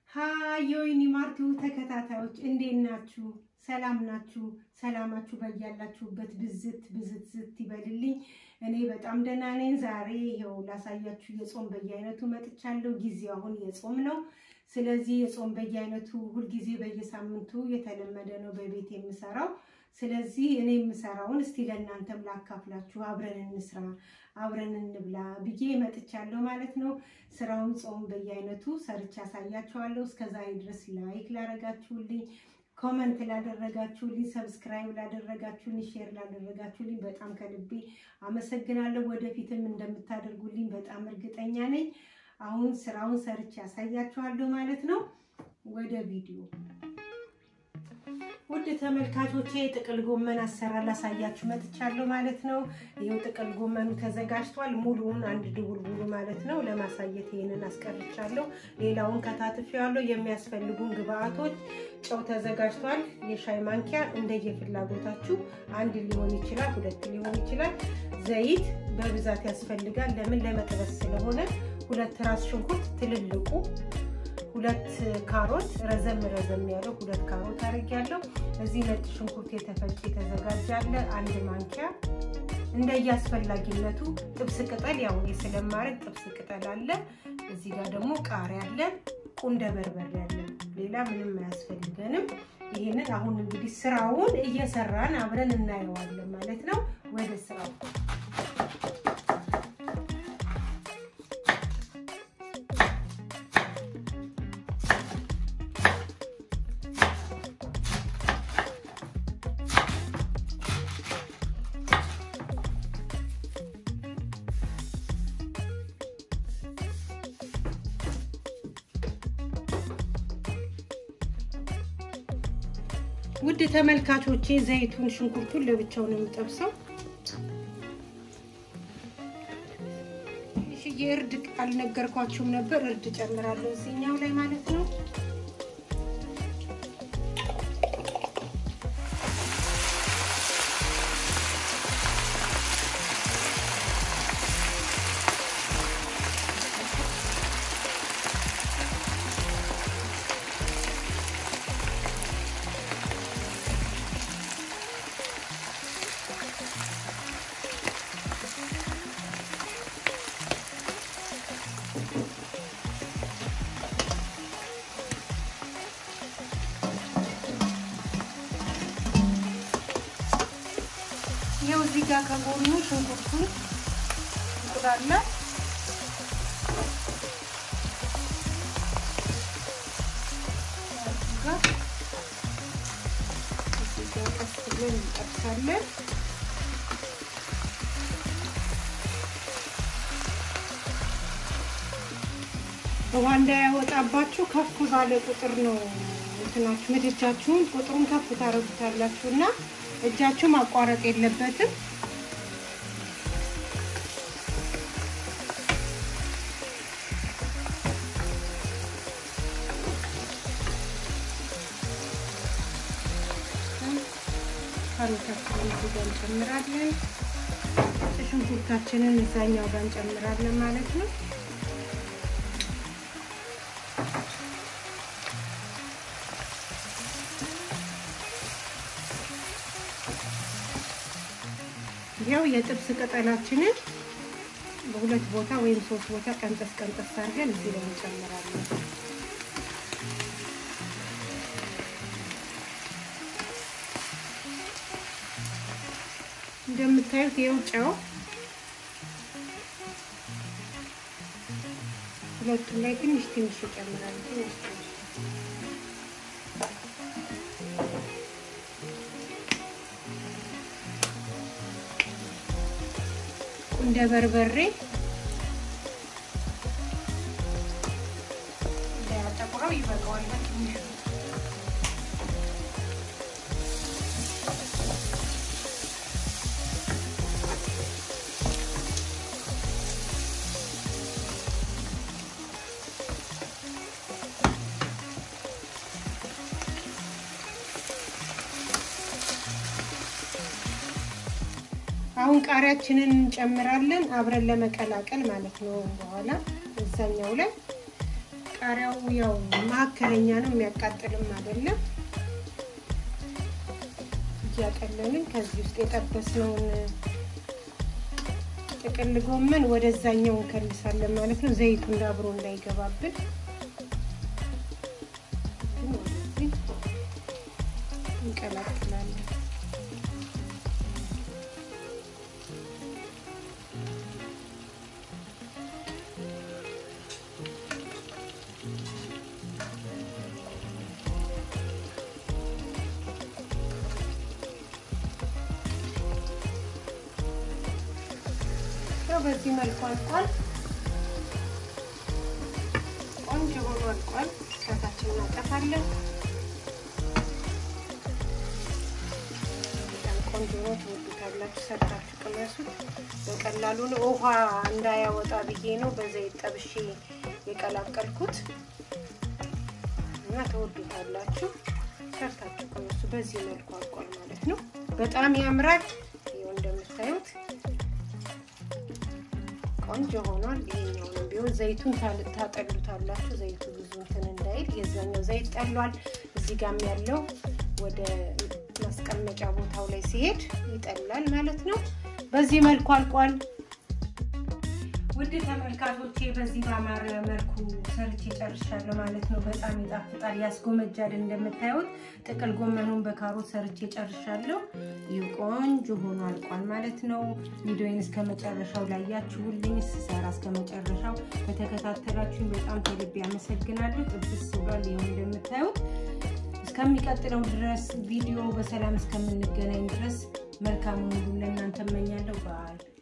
ሀይ የወይኒ ማርቱ ተከታታዮች እንዴት ናችሁ? ሰላም ናችሁ? ሰላማችሁ በያላችሁበት ብዝት ብዝት ዝት ይበልልኝ። እኔ በጣም ደህና ነኝ። ዛሬ ይኸው ላሳያችሁ የጾም በየአይነቱ መጥቻለሁ። ጊዜው አሁን የጾም ነው። ስለዚህ የጾም በየአይነቱ ሁልጊዜ በየሳምንቱ የተለመደ ነው በቤት የምሰራው። ስለዚህ እኔ የምሰራውን እስቲ ለእናንተም ላካፍላችሁ፣ አብረን እንስራ፣ አብረን እንብላ ብዬ መጥቻለሁ ማለት ነው። ስራውን ጾም በየአይነቱ ሰርቻ ያሳያችኋለሁ። እስከዛሬ ድረስ ላይክ ላደረጋችሁልኝ፣ ኮመንት ላደረጋችሁልኝ፣ ሰብስክራይብ ላደረጋችሁልኝ፣ ሼር ላደረጋችሁልኝ በጣም ከልቤ አመሰግናለሁ። ወደፊትም እንደምታደርጉልኝ በጣም እርግጠኛ ነኝ። አሁን ስራውን ሰርቼ ያሳያችኋለሁ ማለት ነው። ወደ ቪዲዮ ውድ ተመልካቾቼ ጥቅል ጎመን አሰራር ላሳያችሁ መጥቻለሁ ማለት ነው። ይኸው ጥቅል ጎመኑ ተዘጋጅቷል። ሙሉውን አንድ ድቡልቡሉ ማለት ነው ለማሳየት ይሄንን አስቀርቻለሁ። ሌላውን ከታትፌዋለሁ። የሚያስፈልጉን ግብአቶች ጨው ተዘጋጅቷል። የሻይ ማንኪያ እንደየፍላጎታችሁ አንድ ሊሆን ይችላል፣ ሁለት ሊሆን ይችላል። ዘይት በብዛት ያስፈልጋል። ለምን ለመጥበስ ስለሆነ ሁለት ራስ ሽንኩርት ትልልቁ ሁለት ካሮት ረዘም ረዘም ያለው ሁለት ካሮት አድርጊያለሁ። እዚህ ነጭ ሽንኩርት የተፈጨ የተዘጋጀ አለ አንድ ማንኪያ። እንደየአስፈላጊነቱ ጥብስ ቅጠል ያው እኔ ስለማድረግ ጥብስ ቅጠል አለ። እዚህ ጋር ደግሞ ቃሪያ አለ፣ ቁንደ በርበሬ አለ። ሌላ ምንም አያስፈልገንም። ይህንን አሁን እንግዲህ ስራውን እየሰራን አብረን እናየዋለን ማለት ነው። ወደ ስራው ውድ ተመልካቾቼ ዘይቱን ሽንኩርቱን ለብቻው ነው የምጠብሰው። እሺ የእርድ አልነገርኳችሁም ነበር። እርድ ጨምራለሁ እዚህኛው ላይ ማለት ነው። ይኸው እዚህ ጋር ከጎኑ ሽንኩርቱን እንቁላለ ቀስ ብለን እንጠብሳለን። ውሃ እንዳያወጣባችሁ ከፍ ባለ ቁጥር ነው እንትናችሁ ምድጃችሁን ቁጥሩን ከፍ ታረጉታላችሁ እና እጃችሁ ማቋረጥ የለበትም። ካሮታችንን እዚህ ጋር እንጨምራለን። ሽንኩርታችንን እዛኛው ጋር እንጨምራለን ማለት ነው። ያው የጥብስ ቅጠላችንን በሁለት ቦታ ወይም ሶስት ቦታ ቀንጠስ ቀንጠስ አድርገን እዚህ ላይ እንጨምራለን። እንደምታዩት ይኸው ጨው ሁለቱም ላይ ትንሽ ትንሽ ይጨምራል። ትንሽ ትንሽ እንደ በርበሬ እንዳያጠቁረው ይበቃዋል። በትንሹ አሁን ቃሪያችንን እንጨምራለን አብረን ለመቀላቀል ማለት ነው። በኋላ እዛኛው ላይ ቃሪያው ያው መካከለኛ ነው፣ የሚያቃጥልም አይደለም። እያቀለልን ከዚህ ውስጥ የጠበስነውን ጥቅል ጎመን ወደዛኛው እንከልሳለን ማለት ነው። ዘይቱ እንዳብሮ እንዳይገባብን ወደዚህ እንቀላቅላለን። በዚህ መልኩ አልቋል። ቆንጆ ሆኖ አልቋል። ከታች እናጠፋለን። በጣም ቆንጆ ነው። ትወዱታላችሁ። ሰርታችሁ ቅመሱት። በቀላሉ ነው። ውሃ እንዳያወጣ ብዬ ነው በዘይት ጠብሼ የቀላቀልኩት እና ትወዱታላችሁ። ሰርታችሁ ቅመሱ። በዚህ መልኩ አልቋል ማለት ነው። በጣም ያምራል። ይኸው እንደምታዩት ቆንጆ ሆኗል። ይሄኛውንም ቢሆን ዘይቱን ታጠሉታላችሁ። ዘይቱ ብዙ እንትን እንዳይል የዛኛው ዘይት ጠሏል። እዚህ ጋም ያለው ወደ ማስቀመጫ ቦታው ላይ ሲሄድ ይጠላል ማለት ነው። በዚህ መልኩ አልቋል። ውድ ተመልካቾቼ በዚህ በአማረ መልኩ ሰርቼ ጨርሻለሁ ማለት ነው። በጣም ይጣፍጣል፣ ያስጎመጃል። እንደምታዩት ጥቅል ጎመኑን በካሮት ሰርቼ ጨርሻለሁ። ይህ ቆንጆ ሆኖ አልቋል ማለት ነው። ቪዲዮን እስከ መጨረሻው ላያችሁልኝ ስሰራ እስከ መጨረሻው በተከታተላችሁኝ በጣም ከልቤ አመሰግናለሁ። ጥብስ ብሏል። ይኸው እንደምታዩት እስከሚቀጥለው ድረስ ቪዲዮ በሰላም እስከምንገናኝ ድረስ መልካሙን ሁሉ ለእናንተ እመኛለሁ። በዓል